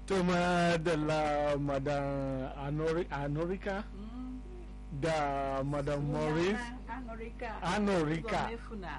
to madalla madan anorika da madam morris anorika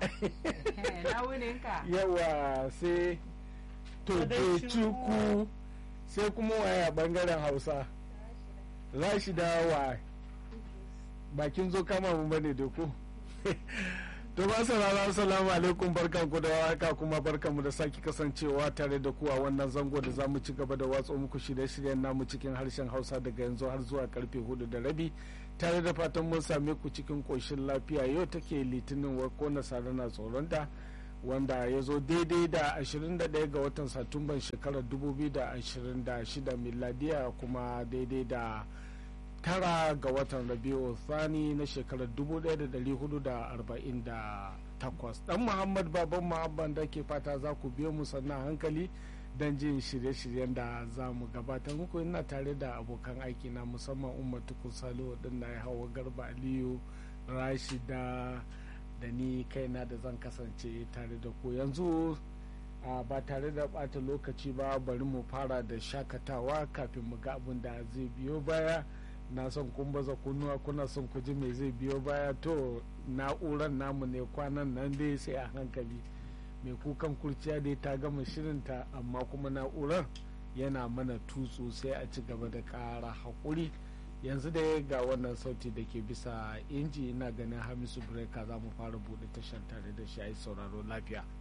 yawa sai tokechukwu sai kuma waya bangaren hausa rashida wa bakin zo kama mu bane da ku to ba saurara assalamu alaikum barkan ku da haka kuma barkan mu da sake kasancewa tare da ku a wannan zango da zamu ci gaba da watsa muku shirye-shiryen namu cikin harshen hausa daga yanzu har zuwa karfe hudu da rabi tare da fatan mun same ku cikin koshin lafiya yau take litinin ko nasara na tsoronta wanda ya zo daidai da 21 ga watan satumban shekarar 2026 miladiya kuma daidai da tara ga watan rabiu thani na shekarar 1448 dan muhammad baban muhabban da ke fata za ku biyo mu sannan hankali don jin shirye-shiryen da za mu gabatar muku ina tare da abokan aiki na musamman umar tukun salo na ya hawa garba aliyu rashida da ni kaina da zan kasance tare da ku yanzu ba tare da bata lokaci ba bari mu fara da shakatawa kafin mu ga abin da zai biyo baya na son kun baza kunnuwa kuna son ku ji mai zai biyo baya to na'urar namu ne kwanan nan dai sai a hankali mai kukan kurciya dai ta gama shirinta amma kuma na'urar yana mana tutsu sai a ci gaba da ƙara haƙuri yanzu da ga wannan sauti da ke bisa inji ina ganin hamisu breka za mu fara buɗe tashar tare da shi a yi sauraro lafiya